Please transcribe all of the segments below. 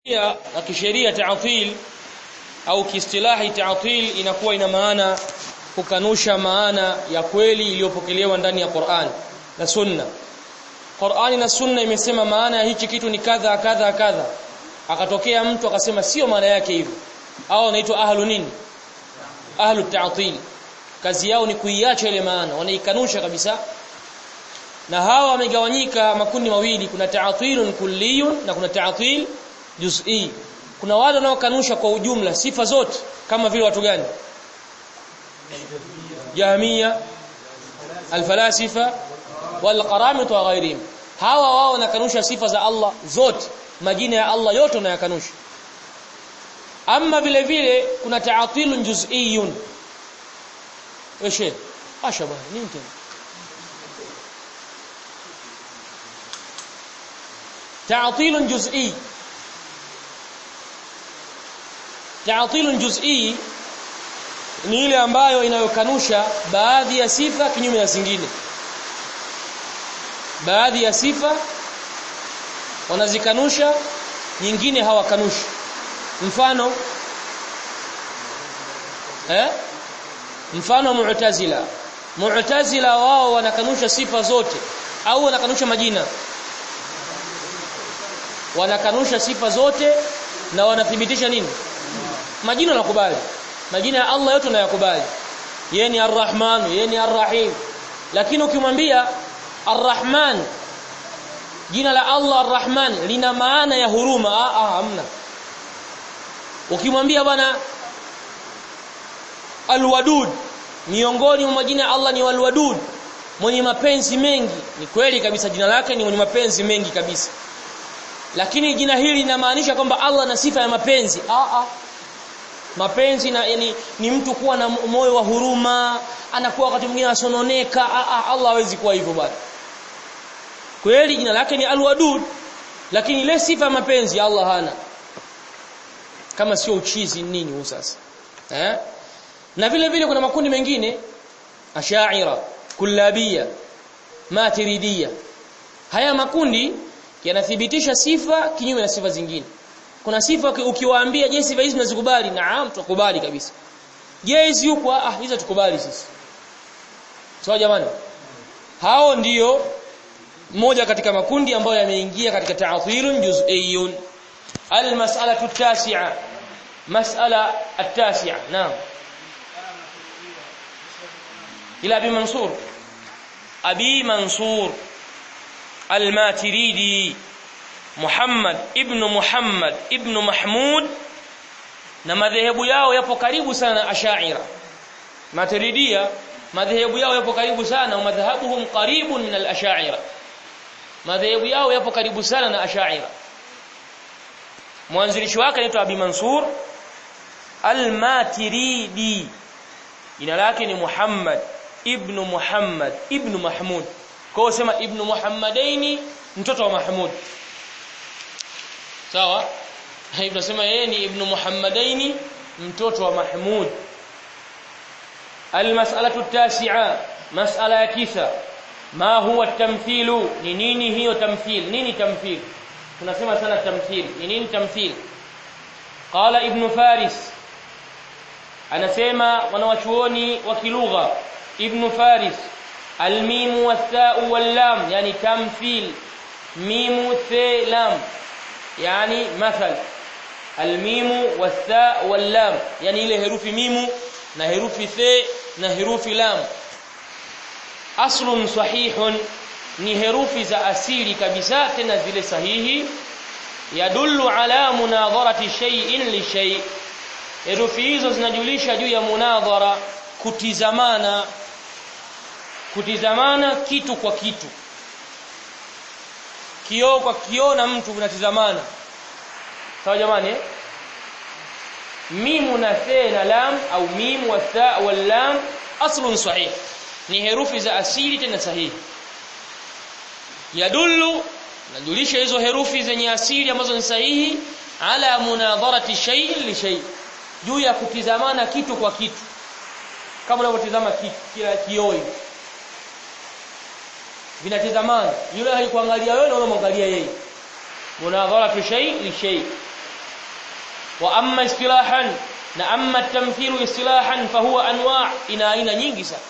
Pia na kisheria ta'til au kiistilahi ta'til inakuwa ina maana kukanusha maana ya kweli iliyopokelewa ndani ya Qur'an na Sunna. Qur'ani na Sunna imesema maana ya hichi kitu ni kadha kadha kadha. Akatokea mtu akasema sio maana yake hivyo. Hao wanaitwa ahlu nini? Ahlu ta'til. Kazi yao ni kuiacha ile maana, wanaikanusha kabisa. Na hawa wamegawanyika makundi mawili, kuna ta'tilun kulliyun na kuna ta'til juz'i. Kuna wale wanaokanusha kwa ujumla sifa zote kama vile watu gani? Jahmiya, alfalasifa walqaramit wa ghairihim. Hawa wao wanakanusha sifa za Allah zote, majina ya Allah yote wanayakanusha. Amma vile vile kuna ta'tilun juz'iyun. Eshe, asha bwana, nini tena? تعطيل جزئي تعطيل جزئي ni ile ambayo inayokanusha baadhi ya sifa kinyume na zingine baadhi ya sifa wanazikanusha nyingine hawakanushi mfano eh mfano mu'tazila mu'tazila wao wanakanusha sifa zote au wanakanusha majina wanakanusha sifa zote na wanathibitisha nini majina nakubali majina ya Allah yote nayakubali yeye ni Ar-Rahman yeye ni Ar-Rahim lakini ukimwambia Ar-Rahman jina la Allah Ar-Rahman lina maana ya huruma ah ah hamna ukimwambia bwana Al-Wadud miongoni mwa majina ya Allah ni Al-Wadud mwenye mapenzi mengi ni kweli kabisa jina lake ni mwenye mapenzi mengi kabisa lakini jina hili linamaanisha kwamba Allah na sifa ya mapenzi ah ah mapenzi na yani, ni mtu kuwa na moyo wa huruma anakuwa wakati mwingine asononeka ah ah Allah hawezi kuwa hivyo bwana kweli jina lake ni alwadud lakini ile sifa ya mapenzi Allah hana kama sio uchizi nini huu sasa eh na vile vile kuna makundi mengine ashaira kullabia matiridia haya makundi yanathibitisha sifa kinyume na sifa zingine kuna sifa ukiwaambia je sifa hizi tunazikubali naam tukubali kabisa je hizi yupo ah hizo tukubali sisi sawa jamani hao ndiyo moja katika makundi ambayo yameingia katika ta'thirun juz'iyun almas'alatu at-tasi'a mas'ala at-tasi'a naam ila abi mansur abi mansur al-matiridi Muhammad ibn Muhammad ibn Mahmud na madhehebu yao yapo karibu sana na Ash'ira Maturidia madhehebu yao yapo karibu sana wa madhhabuhum qaribun min al-Ash'ira madhehebu yao yapo karibu sana na Ash'ira mwanzilishi wake anaitwa Abi Mansur al-Maturidi jina lake ni Muhammad ibn Muhammad ibn Mahmud kwa sema ibn Muhammadaini mtoto wa Mahmud sawa hivi tunasema yeye ni ibn Muhammadaini mtoto wa Mahmud almas'alatu tasi'a mas'ala ya tisa ma huwa tamthilu ni nini hiyo tamthil nini tamthil tunasema sana tamthil ni nini tamthil qala ibn faris anasema wanawachuoni wa kilugha ibn faris almim wathau wallam yani tamthil mimu the lam yani mathal almimu watha wallam yani ile herufi mimu na herufi the na herufi lam aslun sahihun ni herufi za asili kabisa tena zile sahihi yadullu ala munadharati shay'in li shay herufi hizo zinajulisha juu ya munadhara kutizamana kutizamana kitu kwa kitu kioo kwa kioo na mtu unatizamana sawa jamani eh? mimu na the na lam au mimu wa tha wal lam aslun sahih ni herufi za asili tena sahihi yadullu najulisha hizo herufi zenye asili ambazo ni sahihi ala munadharati shay'in li shay juu ya kutizamana kitu kwa kitu kama unavyotizama kila kioo hivi vinatizamana yule haikuangalia wewe na unamwangalia yeye munadharatu shay li shay wa amma istilahan na amma tamthilu istilahan fahuwa anwa' ina aina nyingi sana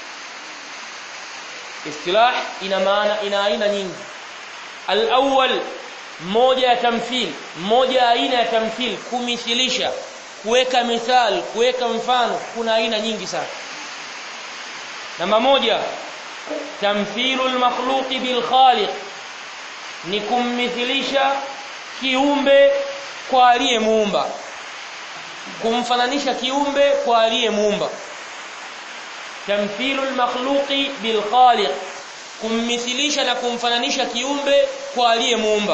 istilah ina maana ina aina nyingi al-awwal moja ya tamthil moja aina ya tamthil kumithilisha kuweka mithal kuweka mfano kuna aina nyingi sana namba moja tamthilul makhluqi bil khaliq ni kummithilisha kiumbe kwa aliyemuumba kumfananisha kiumbe kwa aliyemuumba tamthilul makhluqi bil khaliq kummithilisha na kumfananisha kiumbe kwa aliyemuumba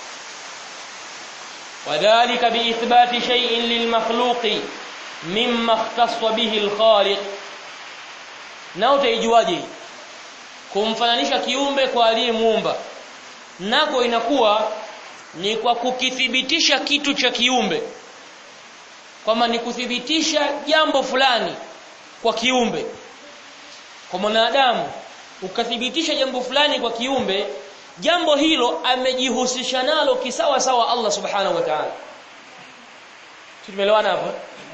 wadhālika biithbāti shay'in lilmakhluqi mimma ikhtassa bihi alkhaliq na utaijuaje kumfananisha kiumbe kwa aliyemuumba nako inakuwa ni kwa kukithibitisha kitu cha kiumbe kwamba ni kuthibitisha jambo fulani kwa kiumbe kwa mwanadamu ukathibitisha jambo fulani kwa kiumbe jambo hilo amejihusisha nalo kisawa sawa Allah subhanahu wa ta'ala tumeelewana hapo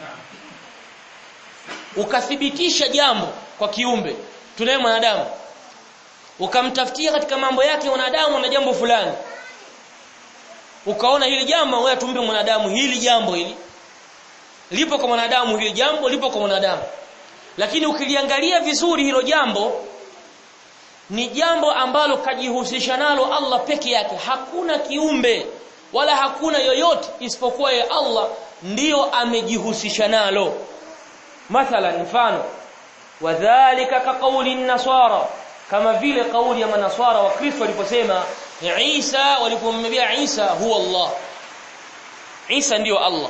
ukathibitisha jambo kwa kiumbe tunaye mwanadamu ukamtafutia katika mambo yake mwanadamu na jambo fulani ukaona hili jambo wewe tumbe mwanadamu hili jambo hili lipo kwa mwanadamu hili jambo lipo kwa mwanadamu lakini ukiliangalia vizuri hilo jambo ni jambo ambalo kajihusisha nalo Allah peke yake hakuna kiumbe wala hakuna yoyote isipokuwa ya Allah ndiyo amejihusisha nalo mathalan mfano wadhālika kaqawli an-nasara kama vile kauli ya manaswara wa Kristo waliposema Isa walipomwambia Isa huwa Allah Isa ndiyo Allah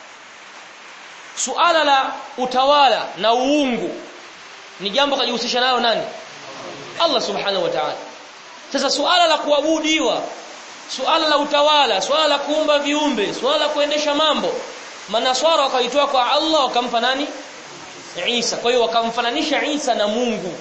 suala la utawala na uungu ni jambo kajihusisha nalo nani Allah subhanahu wa ta'ala sasa suala la kuabudiwa suala la utawala suala la kuumba viumbe suala la kuendesha mambo manaswara wakaitoa kwa Allah wakampa nani Isa kwa hiyo wakamfananisha Isa na Mungu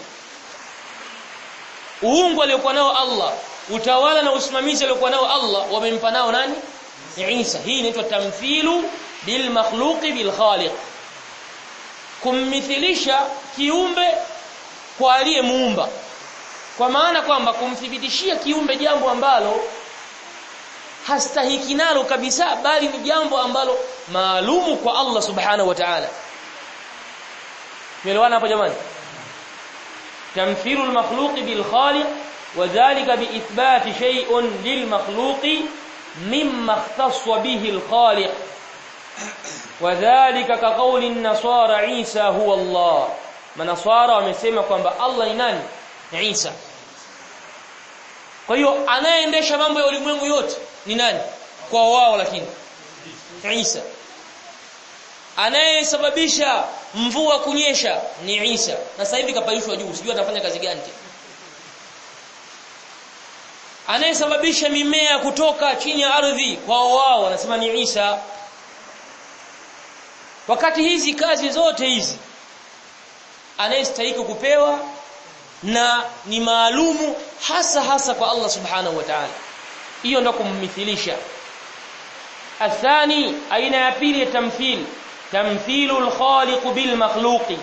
uungu aliokuwa nao Allah utawala na usimamizi aliokuwa nao Allah wamempa nao nani Isa hii inaitwa tamthilu bil makhluqi bil khaliq kummithilisha kiumbe kwa aliyemuumba kwa maana kwamba kumthibitishia kiumbe jambo ambalo hastahiki nalo kabisa bali ni jambo ambalo maalumu kwa Allah subhanahu wa ta'ala Tumeelewana hapo jamani tamthilu al-makhluq bil khaliq وذلك بإثبات شيء للمخلوق مما اختص به الخالق وذلك كقول النصارى عيسى هو الله manaswara wamesema kwamba Allah ni nani Isa kwa hiyo anayeendesha mambo ya ulimwengu yote ni nani kwa wao lakini Isa anayesababisha mvua kunyesha ni Isa na sasa hivi kapandishwa juu sijui atafanya kazi gani tena anayesababisha mimea kutoka chini ya ardhi kwa wao wanasema ni Isa wakati hizi kazi zote hizi anayestahili kupewa na ni maalumu hasa hasa kwa Allah subhanahu wa ta'ala hiyo ndio kummithilisha athani aina ya pili ya tamthil tamthilu al-khaliq bil makhluqi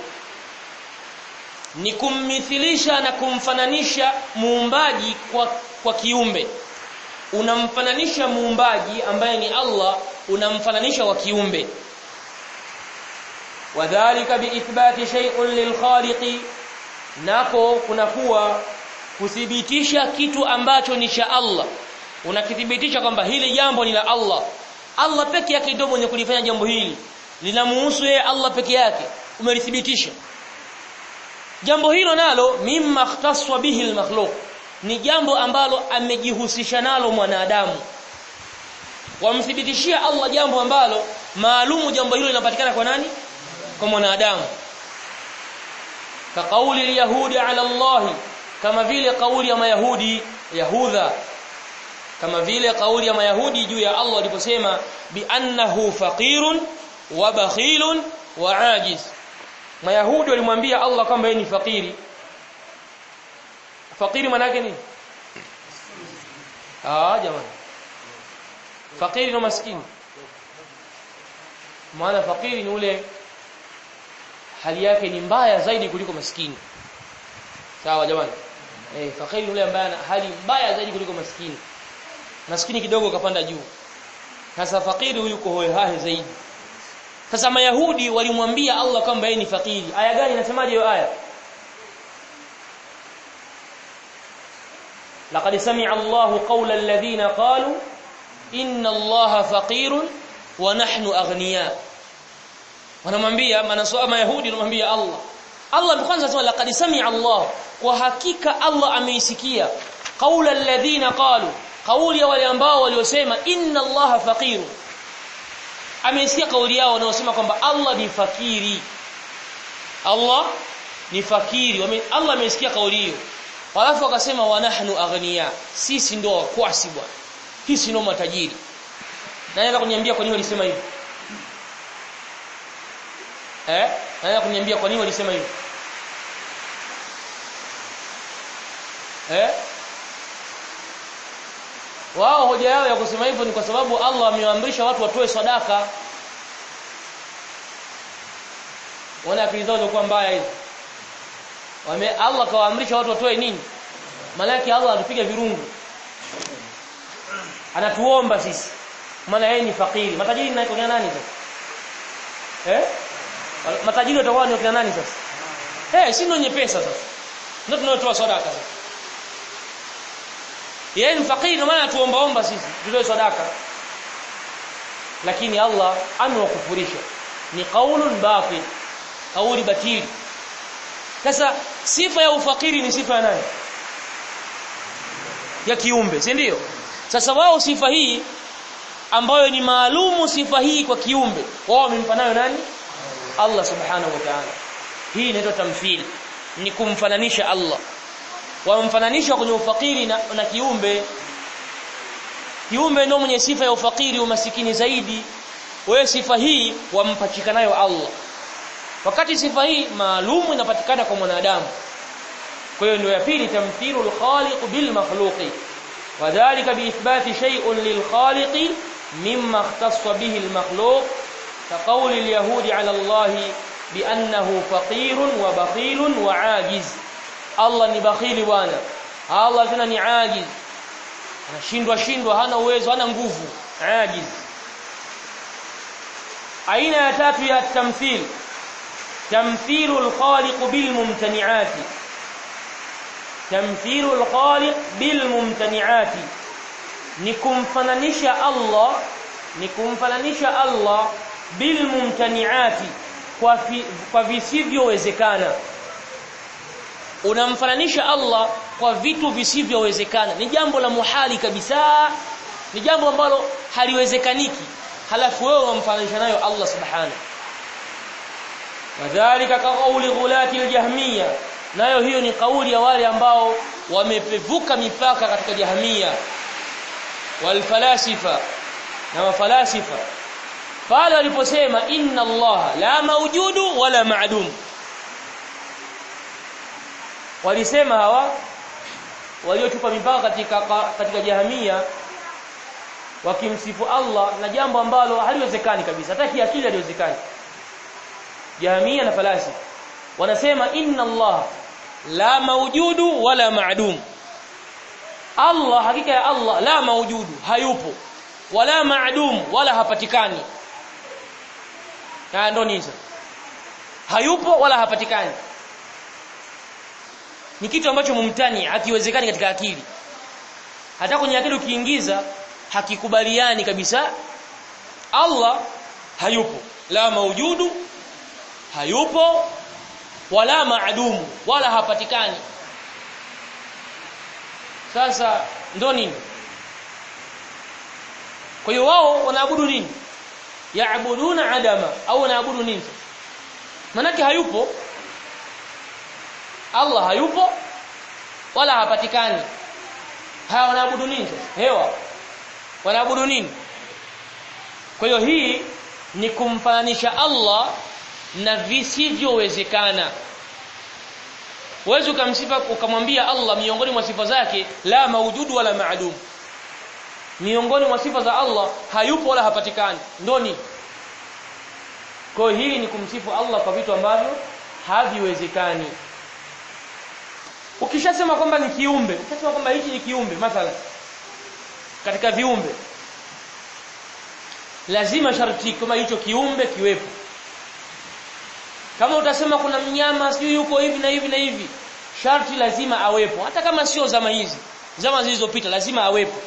ni kummithilisha na kumfananisha muumbaji kwa kwa kiumbe unamfananisha muumbaji ambaye ni Allah unamfananisha wa kiumbe wadhālika biithbati shay'un lilkhaliqi nako kunakuwa kuthibitisha kitu ambacho ni cha Allah unakithibitisha kwamba hili jambo ni la Allah Allah peke yake ndio mwenye kulifanya jambo hili linamuhusu yeye Allah peke yake umelithibitisha jambo hilo nalo mimma ikhtaswa bihi almakhluq ni jambo ambalo amejihusisha nalo mwanadamu wamthibitishia Allah jambo ambalo maalumu jambo hilo linapatikana kwa nani kwa mwanadamu ka kauli alyahudi ala Allah kama vile kauli ya mayahudi yahudha kama vile kauli ya mayahudi juu ya Allah aliposema bi annahu faqirun wa bakhilun wa ajiz mayahudi walimwambia Allah kwamba yeye ni fakiri fakiri maana yake nini ah jamani fakiri na maskini maana fakiri ni ule hali yake ni mbaya zaidi kuliko maskini sawa jamani eh fakiri ni ule ambaye ana hali mbaya zaidi kuliko maskini maskini kidogo kapanda juu sasa fakiri huyu yuko hohehahe zaidi sasa mayahudi walimwambia Allah kwamba yeye ni fakiri aya gani inasemaje hiyo aya لقد سمع الله قول الذين قالوا إن الله فقير ونحن أغنياء wanamwambia manaswama yahudi wanamwambia Allah Allah kwanza anasema laqad sami'a Allah kwa hakika Allah ameisikia qaula alladhina qalu kauli ya wale ambao waliosema inna Allah faqir ameisikia kauli yao wanaosema kwamba Allah ni fakiri Allah ni fakiri Wame, Allah ameisikia kauli hiyo Halafu akasema wa nahnu aghniya sisi ndo wakwasi bwana sisi ndo matajiri naweza kuniambia kwa nini walisema hivyo eh naweza kuniambia kwa nini walisema hivyo eh wao hoja yao ya kusema hivyo ni kwa sababu Allah amewaamrisha watu watoe sadaka wana akili zao zilikuwa mbaya hizo wame Allah kawaamrisha watu watoe nini maana yake Allah anatupiga virungu anatuomba sisi maana yeye ni fakiri matajiri ni kwa nani sasa eh matajiri watakuwa ni kwa nani sasa eh si ndio wenye pesa sasa ndio tunaotoa sadaka sasa yeye ni fakiri maana atuombaomba sisi tutoe sadaka lakini Allah amewakufurisha ni qaulun batil kauli batili sasa sifa ya ufakiri ni sifa ya nani ya kiumbe si ndio sasa wao sifa hii ambayo ni maalumu sifa hii kwa kiumbe wao wamempa nayo nani Allah subhanahu wa ta'ala hii inaitwa tamthili ni kumfananisha Allah wamfananisha kwenye ufakiri na, na kiumbe kiumbe ndio mwenye sifa ya ufakiri umasikini zaidi wewe sifa hii wampachika nayo Allah wakati sifa hii maalumu inapatikana kwa mwanadamu kwa hiyo ndio ya pili tamthilu al-khaliq bil makhluqi wadhālika biithbāti shay'un lil-khaliq mimma ikhtassa bihi al-makhluq كقول اليهود على الله بأنه فقير وبخيل وعاجز الله ni bakhili bwana Allah tena ni ajiz anashindwa shindwa hana uwezo hana nguvu ajiz aina ya tatu ya tamthil تمثيل الخالق بالممتنعات تمثيل الخالق بالممتنعات nikumfananisha Allah nikumfananisha Allah bilmumtaniati kwa fi, kwa visivyowezekana unamfananisha Allah kwa vitu visivyowezekana ni jambo la muhali kabisa ni jambo ambalo haliwezekaniki halafu wewe unamfananisha nayo Allah subhanahu wadhālika kaqauli ghulati aljahmiyya nayo hiyo ni kauli ya wale ambao wamepevuka mipaka katika jahmia walfalasifa na mafalasifa pale waliposema inna Allah la maujudu wala ma'dum walisema hawa waliochupa mipaka katika katika jahamia wakimsifu Allah na jambo ambalo haliwezekani kabisa hata kiakili haliwezekani jahamia na falasifa wanasema inna Allah la maujudu wala ma'dum Allah hakika ya Allah la maujudu hayupo wala ma'dum wala hapatikani na ndo nini hayupo wala hapatikani ni kitu ambacho mumtani hakiwezekani katika akili hata kwenye akili ukiingiza hakikubaliani kabisa Allah hayupo la maujudu hayupo wala maadumu wala hapatikani sasa ndo nini kwa hiyo wao wanaabudu nini yaabuduna adama au wanaabudu nini manake hayupo Allah hayupo wala hapatikani hawa wanaabudu nini hewa wanaabudu nini kwa hiyo hii ni kumfananisha Allah na visivyowezekana Uwezi ukamsifa ukamwambia Allah miongoni mwa sifa zake la maujudu wala maadum. Miongoni mwa sifa za Allah hayupo wala hapatikani. Ndoni. kwa hiyo hili ni kumsifu Allah kwa vitu ambavyo haviwezekani ukishasema kwamba ni kiumbe ukishasema kwamba hichi ni kiumbe mathala katika viumbe lazima sharti kama hicho kiumbe kiwepo kama utasema kuna mnyama sijui yuko hivi na hivi na hivi sharti lazima awepo hata kama sio zama hizi zama zilizopita lazima awepo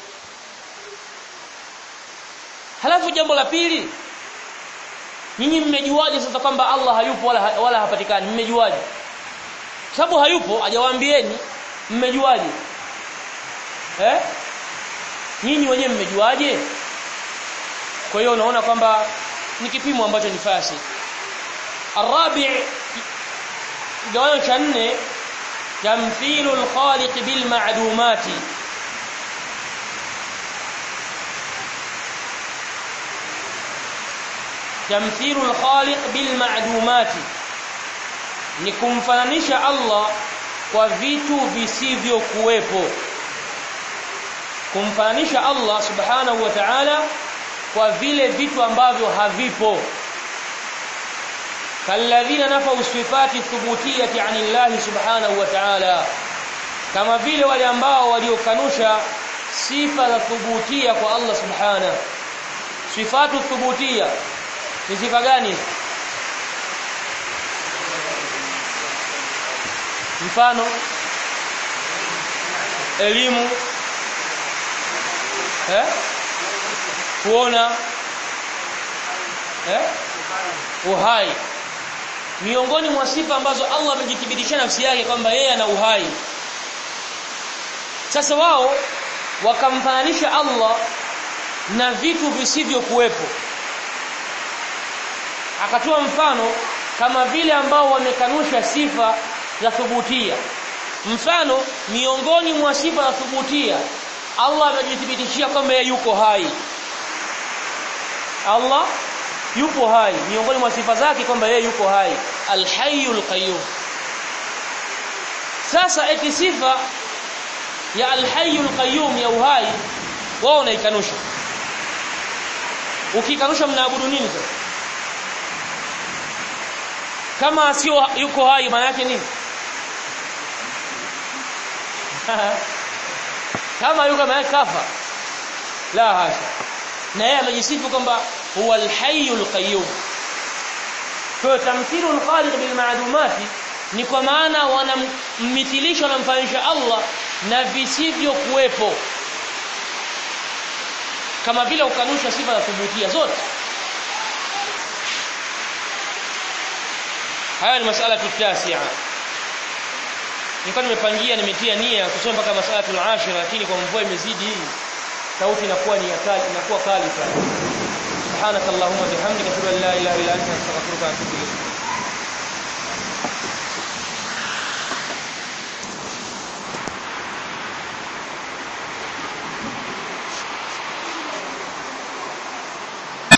halafu jambo la pili nyinyi mmejuaje sasa kwamba Allah hayupo wala wala hapatikani mmejuaje sababu hayupo hajawaambieni mmejuaje eh nyinyi wenyewe mmejuaje kwa hiyo unaona kwamba ni kipimo ambacho ni fasi arabi gawanyo cha nne tamthilu alkhaliq bil ma'dumati tamthilu alkhaliq bil ma'dumati ni kumfananisha Allah kwa vitu visivyokuwepo kumfananisha Allah subhanahu wa ta'ala kwa vile vitu ambavyo havipo kalladhina nafau sifati thubutiyati anillahi subhanahu wa ta'ala kama vile wale ambao waliokanusha sifa za thubutia kwa Allah subhanahu sifatu thubutia ni sifa gani mfano elimu eh kuona eh uhai miongoni mwa sifa ambazo Allah amejithibitisha nafsi yake kwamba yeye ana uhai sasa wao wakamfananisha Allah na vitu visivyokuwepo akatoa mfano kama vile ambao wamekanusha sifa za thubutia mfano miongoni mwa sifa za thubutia Allah amejithibitishia kwamba yeye yuko hai Allah yupo hai miongoni mwa sifa zake kwamba yeye yuko hai alhayyul qayyum sasa eti sifa ya alhayyul qayyum ya uhai wao unaikanusha ukikanusha mnaabudu nini sasa kama sio yuko hai maana yake nini kama yuko maana kafa la hasha na yeye amejisifu kwamba huwa alhayyul qayyum kwa tamthilu alkhaliq bil ma'dumati ni kwa maana wanammithilisha wanamfanisha Allah na visivyo kuwepo kama vile ukanusha sifa za thubutia zote haya ni masala tutasia nilikuwa nimepangia nimetia nia kusoma mpaka masala tulashira lakini kwa mvua imezidi hii sauti inakuwa ni kali inakuwa kali sana subhanakallahumma bihamdika ashhadu an la ilaha illa anta astaghfiruka wa atubu ilayk